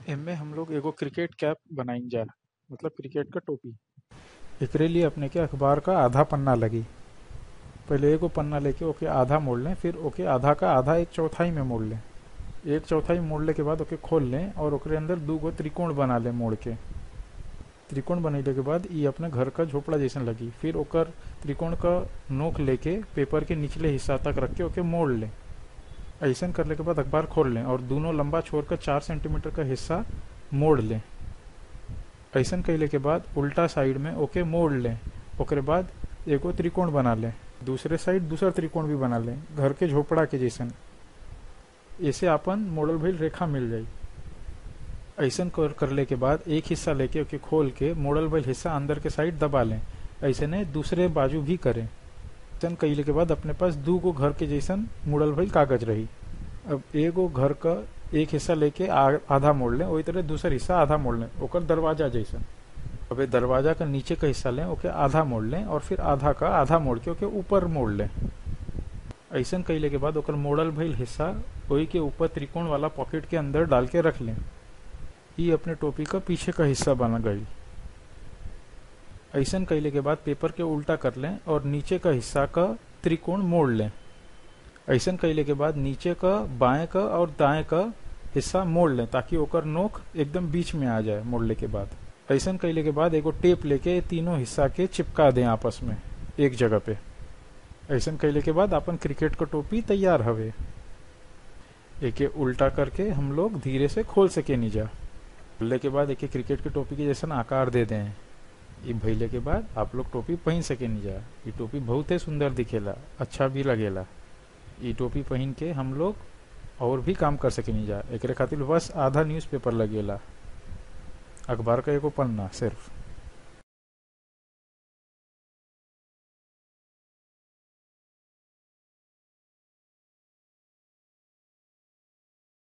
एमे हम लोग एगो क्रिकेट कैप बनाईल जा मतलब क्रिकेट क टोपी एकरे लिए अपने के अखबार का आधा पन्ना लगी पहले एगो पन्ना लेके ओके आधा मोड़ लें फिर ओके आधा का आधा एक चौथाई में मोड़ लें एक चौथाई मोड़ले के बाद ओके खोल लें और ओकरे अंदर दू गो त्रिकोण बना लें मोड़ के त्रिकोण बनैले के बाद ई अपने घर का झोपड़ा जैसन लगी फिर ओकर त्रिकोण का नोक लेके पेपर के निचले हिस्सा तक रख के ओके मोड़ लें ऐसन करले के बाद अखबार खोल लें और दोनों लंबा छोड़कर चार सेंटीमीटर का हिस्सा मोड़ लें ऐसन कैले के बाद उल्टा साइड में ओके मोड़ लें ओकरे बाद एगो त्रिकोण बना लें दूसरे साइड दूसरा त्रिकोण भी बना लें घर के झोपड़ा के जैसन ऐसे अपन मोड़ल भइल रेखा मिल जाई ऐसन कर करले के बाद एक हिस्सा लेके ओके खोल के मोड़ल भइल हिस्सा अंदर के साइड दबा लें ऐसे ने दूसरे बाजू भी करें ऐसन कैले के बाद अपने पास दू गो घर के जैसन मुड़ल भइल कागज रही अब एगो घर का एक हिस्सा लेके आ- आधा मोड़ लें वही तरह दूसरा हिस्सा आधा मोड़ लें ओकर दरवाजा जैसन अब ये दरवाजा का नीचे का हिस्सा लें ओके आधा मोड़ लें और फिर आधा का आधा मोड़ के ओके ऊपर मोड़ लें ऐसन कैले के बाद ओकर मोड़ल भइल हिस्सा वही के ऊपर त्रिकोण वाला पॉकेट के अंदर डाल के रख लें ये अपने टोपी का पीछे का हिस्सा बना गई ऐसन कैले के बाद पेपर के उल्टा कर लें और नीचे का हिस्सा का त्रिकोण मोड़ लें ऐसन कैले के बाद नीचे का बाएं का और दाएं का हिस्सा मोड़ लें ताकि ओकर नोक एकदम बीच में आ जाए मोड़ले के बाद ऐसन कैले के बाद एगो टेप लेके तीनों हिस्सा के चिपका दें आपस में एक जगह पे ऐसन कैले के बाद अपन क्रिकेट का टोपी तैयार हवे एके उल्टा करके हम लोग धीरे से खोल सके नीजा खोलने के बाद एके क्रिकेट के टोपी के जैसन आकार दे दें ई भइले के बाद आप लोग टोपी पहन सके नीजा ई टोपी बहुत ही सुंदर दिखेला अच्छा भी लगेला ई टोपी पहन के हम लोग और भी काम कर सके नीजा एकरे खातिर बस आधा न्यूज़पेपर लगेला अखबार का एगो पन्ना सिर्फ